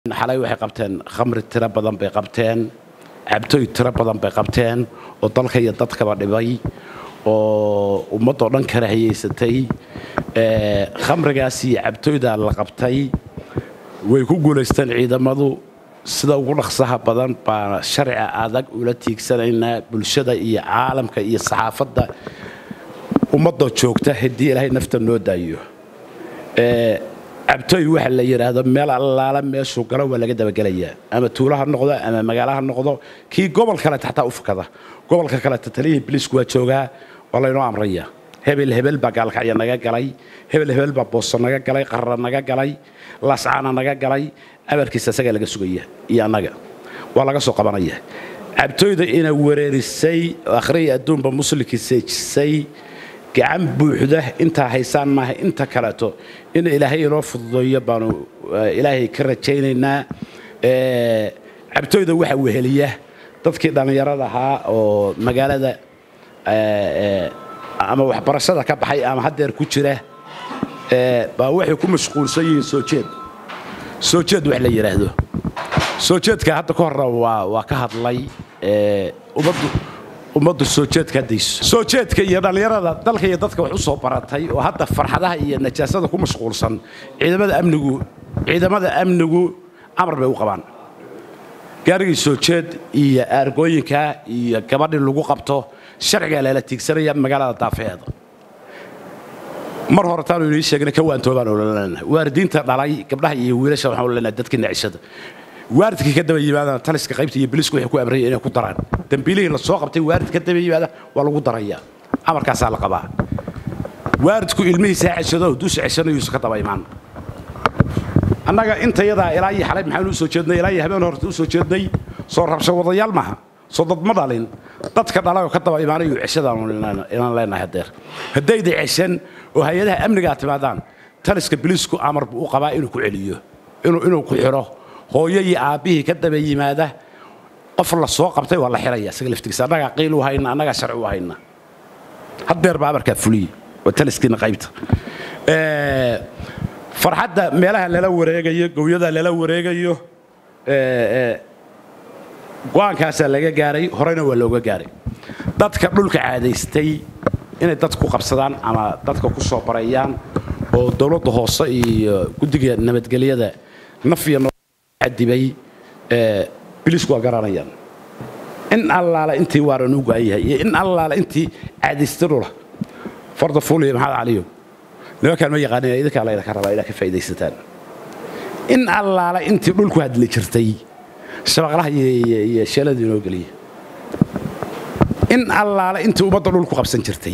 xalay waxay qabteen khamri tiro badan bay qabteen cabtooy tiro badan bay qabteen oo dalka iyo dadkaba dhibay oo ummadoo dhan kala hayaysatay khamrigaas iyo cabtooydaa la qabtay way ku guulaysteen ciidamadu sida ugu dhaqsaha badan baa sharciga adag ula tiigsanaynaa bulshada iyo caalamka iyo saxaafadda ummadoo joogta haddii ilaahay nafta noo daayo cabtooy waxa la yidhaahdo meel allaala meeshuu galo waa laga dabagelayaa ama tuulo ha noqdo ama magaalo ha noqdo kii gobol kaleeta xataa u fakada gobolka kaleeta taliyihii biliisku waa joogaa waa laynoo amraya hebel hebel baa gaalkacya naga galay hebel hebel baa booso naga galay qarra naga galay laascaana naga galay abarkiisa isagaa laga sugaya iyo annaga waa laga soo qabanaya cabtooyda ina wereerisay akhriya adduunba muslimkii seejisay gacan buuxda intaa haysaan maaha inta kaleeto in ilaahay inoo fududeeyo baanu ilaahay ka rajaynaynaa cabtooyda waxa weheliya dadkii dhallinyarada ahaa oo magaalada ama waxbarashada ka baxay ama haddeer ku jira baa waxay ku mashquulsan yihiin soo jeed soo jeed wax la yidhaahdo soo jeedka hadda ka horna waa ka hadlay ummaddu ummaddu soo jeedka haddayso soo jeedka iyo dhallinyarada dalka iyo dadka wax u soo baratay oo hadda farxadaha iyo najaasada ku mashquulsan ciidamada amnigu ciidamada amnigu amar bay u qabaan gaarigii soo jeed iyo aargooyinka iyo gabadhii lagu qabto sharcigaa lala tiigsanaya magaalada daafeeda mar hore taanu inii sheegna ka waantoobaan ololeenahay waaridiinta dhalay gabdhaha iyo wiilasha waxaan ololeenahay dadka nacishada waaridkii ka daba yimaadana taliska qaybta iyo bilisku waxay ku amrayeen inay ku daraan dambiilihii la soo qabtay waarid ka daba yimaada waa lagu darayaa amarkaasaa la qabaa waaridku ilmihiisa ha ceshado duusa ceshanayuusa ka daba imaan annaga intayadaa ilaa iyo xalay maxaanu u soo jeednay ilaa iyo habeen horta u soo jeednay soo rabsho wadayaal maaha soo dad ma dhalin dadka dhalay oo ka daba imaanayu ceshadaanu inaan leenahay hadeer haddayda ceshan oo hay-adaha amnigaa timaadaan taliska bilisku amar buu u qabaa inuu ku celiyo inuu ku xidho hooyo iyo aabbihii ka daba yimaada qof la soo qabtay waa la xiraya isaga laftigiisa annagaa qiil u hayna annagaa sharci u hayna haddeer baa amarkaa fuliye waa taliskiina qaybta farxadda meelaha lala wareegayo gowyada lala wareegayo go-aankaasaa laga gaaray horeyna waa looga gaaray dadka dhulka caadaystay inay dadku qabsadaan ama dadka ku soo barayaan oo dowladda hoose iyo guddiga nabadgelyada naf iyo adibay bilisku waa garanayaan in allaala intii waaran u go-an yahay iyo in allaala intii caadaysta dhula farda fuuliya maxamed caliyo nimankaan ma yaqaanina idinkaa laydinka rabaa inaad ka faa'iidaysataan in allaala intii dhulku hadli jirtay shabaqlaha iyo sheelada inoo geliya in allaala intii ummadda dhulku qabsan jirtay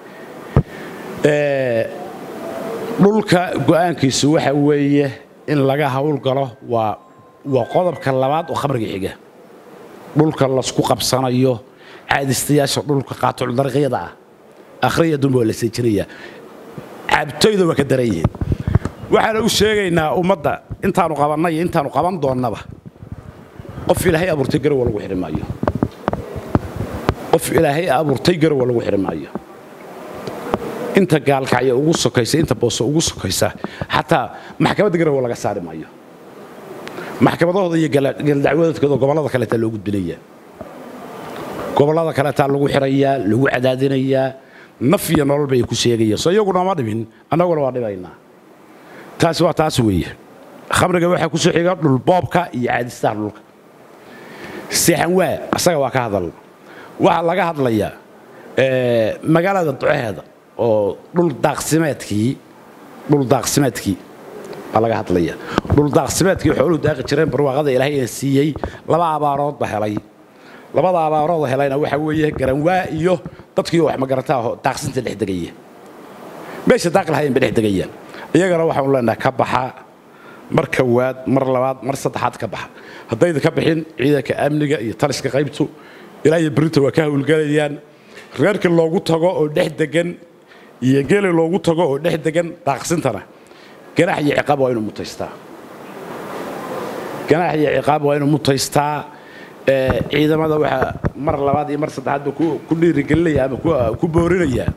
dhulka go'aankiisu waxa weeye in laga hawlgalo waa waa qodobka labaad oo khamriga xiga dhulka lasku qabsanayo caadistayaasha dhulka qaatuldarqyada ah akhriya dumba waa la seejinayaa cabtoyda waa ka daran yihiin waxaana u sheegaynaa ummadda intaanu qabannay iyo intaanu qaban doonnaba qof ilaahay abuurtay garowa lagu xidhi maayo qof ilaahay abuurtay garowa lagu xidhi maayo inta gaalkacya ugu sokaysa inta booso ugu sokaysa xataa maxkamadda garowa laga saari maayo maxkamadahooda iyo galdacwadoodkooda gobollada kaleetaa loo gudbinayaa gobollada kaleetaa lagu xirayaa lagu cadaadinayaa naf iyo nolol bay ku sheegayaan soo iyaguna ma dhimin annaguna waa dhibaynaa taasi waa taas weeye khamriga waxaa ku soo xiga dhulboobka iyo caadistaha dhulka seexan waa asaga waa ka hadal waxaa laga hadlayaa magaalada duceheeda oo dhul daaqsimeedkii dhul daaqsimeedkii baa laga hadlaya dhul daaqsimeedkii xooluhu daaqi jireen barwaaqada ilaahayna siiyey laba abaarood ba helay labada abaarood helayna waxa weeye garanwaa iyo dadkii wax magarataa daaqsinta dhex degaya meesha daaqi lahayen bay dhex degayaan iyagana waxaanu leenahay ka baxa mar kowaad mar labaad mar saddexaad ka baxa haddayda ka bixin ciidanka amniga iyo taliska qaybtu ilaa iyo berinta waa ka hawlgelayaan reerkii loogu tago oo dhex degan iyo geeli loogu tago oo dhex degan daaqsintana ganaax iyo ciqaab waa inuu mutaystaa ganaax iyo ciqaab waa inuu mutaystaa ciidamada waxaa mar labaad iyo mar saddexaadba ku dhiirigelinaya ama ku boorinaya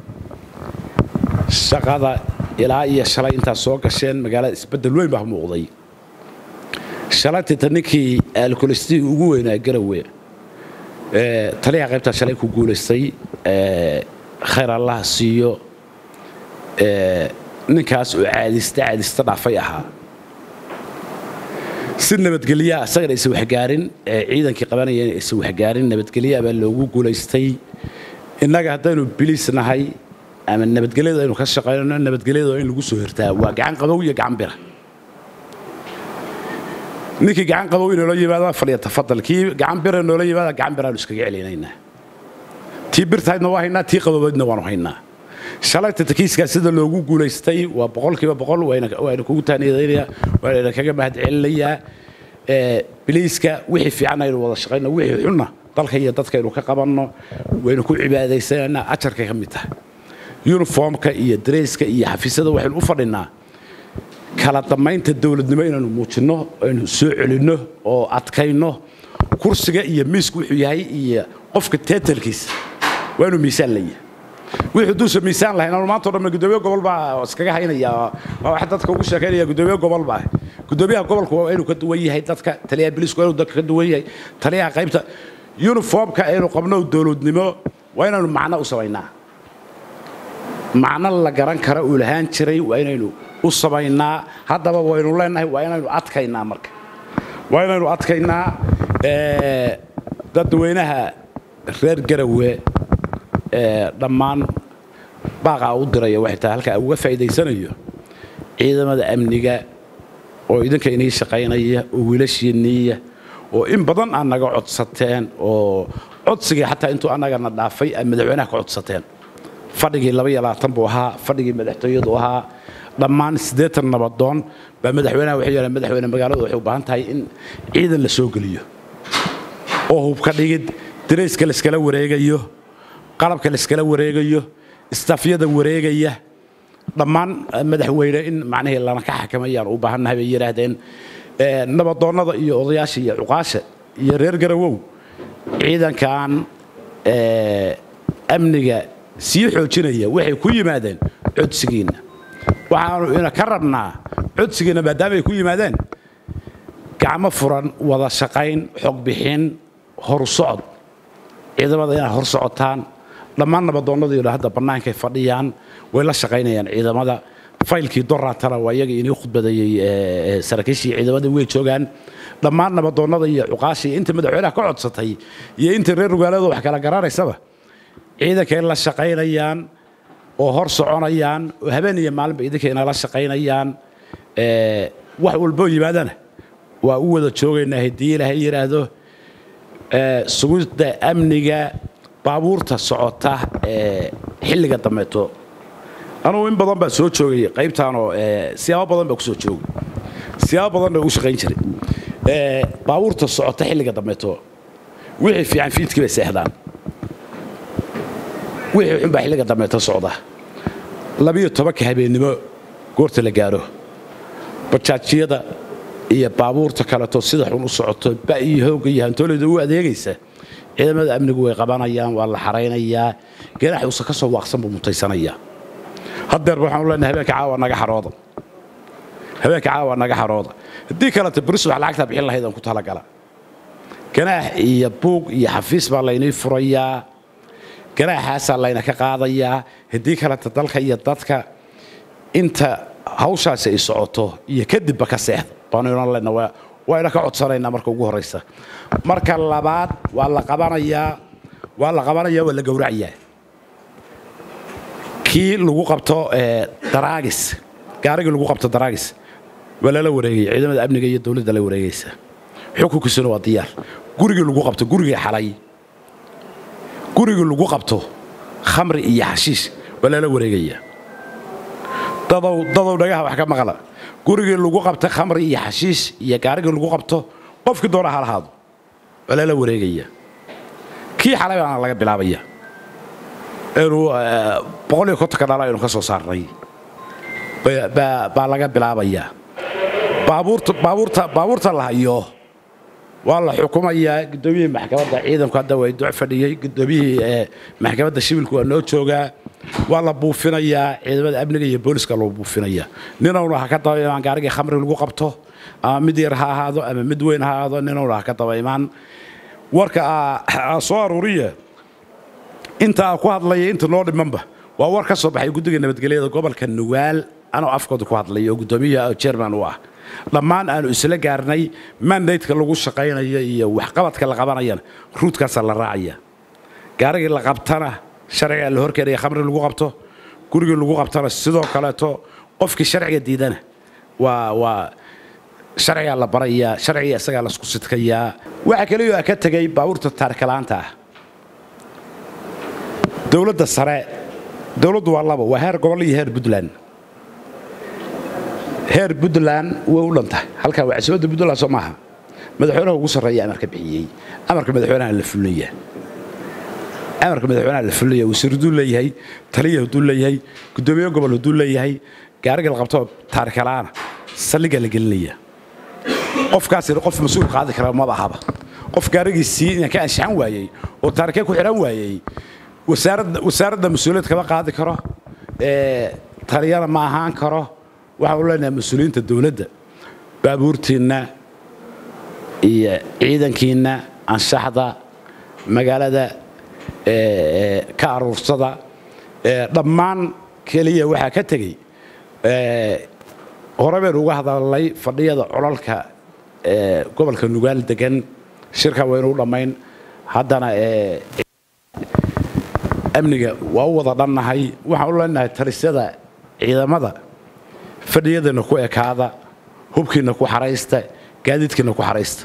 shaqada ilaa iyo shalay intaad soo gasheen magaalada isbeddel weyn baa muuqday shalaytita ninkii alkolestii ugu weynaa garawe taliyaha qaybtaa shalay ku guulaystay khayr allaha siiyo ninkaas oo caadista caadista dhaafay ahaa si nabadgelyaa isagana aysan waxgaarin ciidankii qabanayeen aysan waxgaarin nabadgelyaa baa loogu guulaystay innaga haddaynu biliis nahay ama nabadgelyada aynu ka shaqaynano nabadgelyada in lagu soo hirtaa waa gacan qabow iyo gacan bira ninkii gacan qabow inoola yimaada fadhiya tafadal kii gacan bira noola yimaada gacan biraanu iskaga celinaynaa tii birtahaydna waa haynaa tii qabobaydna waanu haynaa shalayta takiiskaa sida loogu guulaystay waa boqolkiiba boqol waayna kugu taaniyadaynaya waana kaga mahad celinayaa biliiska wixii fiican aynu wada shaqayno wixii xunna dalka iyo dadkaynu ka qabanno waynu ku cibaadaysanaynaa ajarkay ka mid tahay yuniformka iyo dareyska iyo xafiisyada waxaynu u fadhinaa kala damaynta dowladnimo inaanu muujinno aynu soo celinno oo adkayno kursiga iyo miisku wuxuu yahay iyo qofka teetalkiisa waa inuu miisaan leeyahay wixii duusa miisaan lahayn anu maanta o dhan gudoomiye gobol baa iskaga haynaya waa wax dadka ugu sheekaynaya gudoomiye gobol baa gudoomiyaha gobolku waa inuu ka duwan yahay dadka taliyaha biliisku waa inuu dadka ka duwan yahay taliyaha qaybta yuniformka aynu qabno dowladnimo waa inaynu macno u samaynaa macno la garan kara uu lahaan jiray waa inaynu u samaynaa haddaba waynu leenahay waa inaynu adkaynaa marka waa inaynu adkaynaa dadweynaha reer garawe dhammaan baaqaa u diraya waxay tahay halka uga faa'iidaysanayo ciidamada amniga oo idinka inii shaqaynaya oo wiilashiinniiya oo in badan aad naga codsateen oo codsigii xataa intuu annagana dhaafay aad madaxweynaha ka codsateen fadhigii laba iyo labaatan buu ahaa fadhigii madaxtooyadu ahaa dhammaan siddeetan nabadoon baa madaxweynaha waxay yidhahan madaxweyne magaaladu waxay u baahan tahay in ciidan la soo geliyo oo hubka dhigid darayska layskala wareegayo qalabka layskala wareegayo istafyada wareegaya dhammaan madaxweyne in macnihii lana ka xakamayaan u baahannahay bay yidhaahdeen nabadoonnada iyo odayaasha iyo cuqaasha iyo reer garawow ciidankan amniga sii xoojinaya waxay ku yimaadeen codsigiinna waxaanu ina ka rabnaa codsigiinna maadaama ay ku yimaadeen gacmo furan wada shaqayn xog bixin horu socod ciidamada inaad hor socotaan dhammaan nabadoonnadiina hadda bannaankay fadhiyaan way la shaqaynayaan ciidamada faylkii doraatana waa iyaga inii khudbadeeyey saraakiishii ciidamadii way joogaan dhammaan nabadoonnada iyo cuqaashii inta madaxweynaha ka codsatay iyo inta reer rugaalada wax kala garanaysaba ciidankay la shaqaynayaan oo hor soconayaan oo habeen iyo maalinba idinkayna la shaqaynayaan wax walboo yimaadana waa u wada joogaynaa haddii ilaahay yidhaahdo sugidda amniga baabuurta socota xilliga dambeeto anugu in badan baa soo joogay qaybtaanoo siyaabo badan baa ku soo joogay siyaabo badan baa ugu shaqayn jiray baabuurta socota xilliga dambeeto wixii fiican fiidkii bay seexdaan wixii xun baa xilliga dambeeto socda labiyo tobanka habeennimo goorta la gaaro bajaajyada iyo baabuurta kaleto sida xun u socoto ba iyo hoogga iyo hantoolayda u adeegaysa ciidamada amnigu way qabanayaan waa la xaraynayaa ganaax uusan ka soo waaqsan buu mutaysanayaa haddeer waxaanu leenahay habeenka caawa naga xarooda habeenka caawa naga xarooda haddii kaleta beris wax lacagtaa bixin lahayd aan ku talagala ganaax iyo buug iyo xafiis baa laynii furayaa ganaaxaasaa layna ka qaadayaa haddii kaleta dalka iyo dadka inta hawshaasi ay socoto iyo kadibba ka seexda baanu inan lena wayna ka codsanaynaa marka ugu horraysa marka labaad waa la qabanayaa waa la qabanayaa waa la gowracayaa kii lagu qabto daraagis gaarigii lagu qabto daraagis waa lala wareegaya ciidamada amniga iyo dowladda la wareegaysa xukunkiisuna waa diyaar gurigii lagu qabto gurigii xalay gurigii lagu qabto khamri iyo xashiish waa lala wareegayaa dadow dadow dhagaha wax ka maqla gurigii lagu qabta khamri iyo xashiish iyo gaarigii lagu qabto qofkii doona ha lahaado waa lala wareegaya kii xalay baana laga bilaabaya inuu boqol iyo kontonka dhalo aynu ka soo saarnay baa laga bilaabayaa baabuurta baabuurta baabuurta la hayo waa la xukumayaa guddoomiyihii maxkamadda ciidanku hadda way duc fadhiyey guddoomiyihii maxkamadda shibilku waa noo joogaa waa la buufinayaa ciidamada amniga iyo booliska loo buufinayaa ninowna ha ka daba imaan gaarigii khamri lagu qabto ama mid yar ha ahaado ama mid weyn ha ahaado ninuna ha ka daba imaan warka aa soo aruuriya inta aa ku hadlaya inta noo dhimanba waa war ka soo baxay guddiga nabadgelyada gobolka nugaal anoo afkooda ku hadlaya oo guddoomiyaha jerman u ah dhammaan aanu isla gaarnay mandaydka lagu shaqaynayo iyo waxqabadka la qabanayana ruudkaasaa la raacaya gaarigii la qabtana sharcigaa la horkeenaya khamri lagu qabto gurigii lagu qabtana sidoo kaleeto qofkii sharciga diidana waa waa sharcigaa la barayaa sharciga isagaa laisku sidkayaa waxaa kaliyo a ka tegay baabuurta taarikalaanta ah dowladda sare dowladdu waa laba waa heer gobol iyo heer puntland heer puntland way u dhantahay halkaa waa casimadda puntland soo maaha madaxweynaha ugu sarreeya amarka bixiyey amarka madaxweynaha la fulaya amarka madaxweynaha la fulaya wasiir hadduu leeyahay taliya hadduu leeyahay guddoomiye gobol hadduu leeyahay gaariga la qabto taarikalaana saldhiggaa la gelinaya qofkaasina qof mas-uul qaadi kara maba ahaba qof gaarigiisii inaan ka anshaxan waayey oo taarikee ku xidhan waayey wasaaradda mas-uuliyad kama qaadi karo taliyana ma ahaan karo waxaan u leenahay mas-uuliyiinta dowladda baabuurtiinna iyo ciidankiinna anshaxda magaalada ka aruursada dhammaan keliya waxaa ka tegey hore baynu uga hadalnay fadhiyada colalka gobolka nugaal degan shirka waynu u dhammayn haddana amniga waa u wada dhannahay waxaan u leenahay talisyada ciidamada fadhiyadana ku ekaada hubkiina ku xaraysta gaadiidkiina ku xaraysta